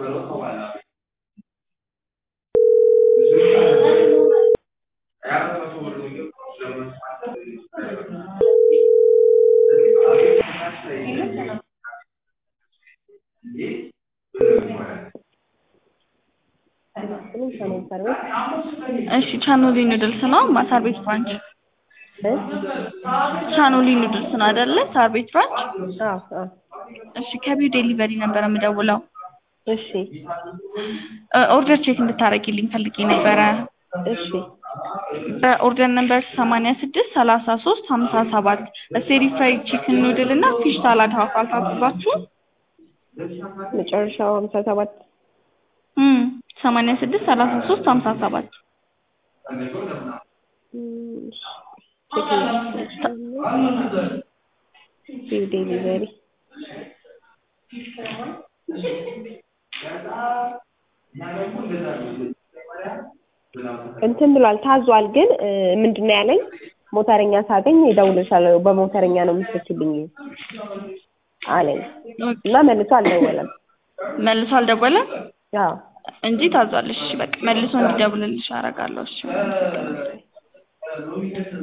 እሺ ቻኖሊ ኑድልስ ነው ሳር ቤት ብራንች ቻኖሊ ኑድልስ ነው አይደለ ሳር ቤት ብራንች አዎ አዎ እሺ ከቢው ዴሊቨሪ ነበር የምደውለው እሺ ኦርደር ቼክ እንድታረጊልኝ ፈልጌ ነበረ እሺ በኦርደር ነምበር ሰማንያ ስድስት ሰላሳ ሶስት ሀምሳ ሰባት ስቴሪ ፍራይድ ቺክን ኑድል እና ፊሽ ሳላድ ሀፍ አልታዘዛችሁም መጨረሻው ሀምሳ ሰባት እም ሰማንያ ስድስት ሰላሳ ሶስት ሀምሳ ሰባት ዴሊቨሪ እንትን ብሏል ታዟል። ግን ምንድን ነው ያለኝ ሞተረኛ ሳገኝ እደውልልሻለሁ በሞተረኛ ነው የምትልኪልኝ አለኝ እና መልሶ አልደወለም። መልሶ አልደወለም አዎ እንጂ ታዟል። እሺ በቃ መልሶ እንዲደውልልሽ አደርጋለሁ። እሺ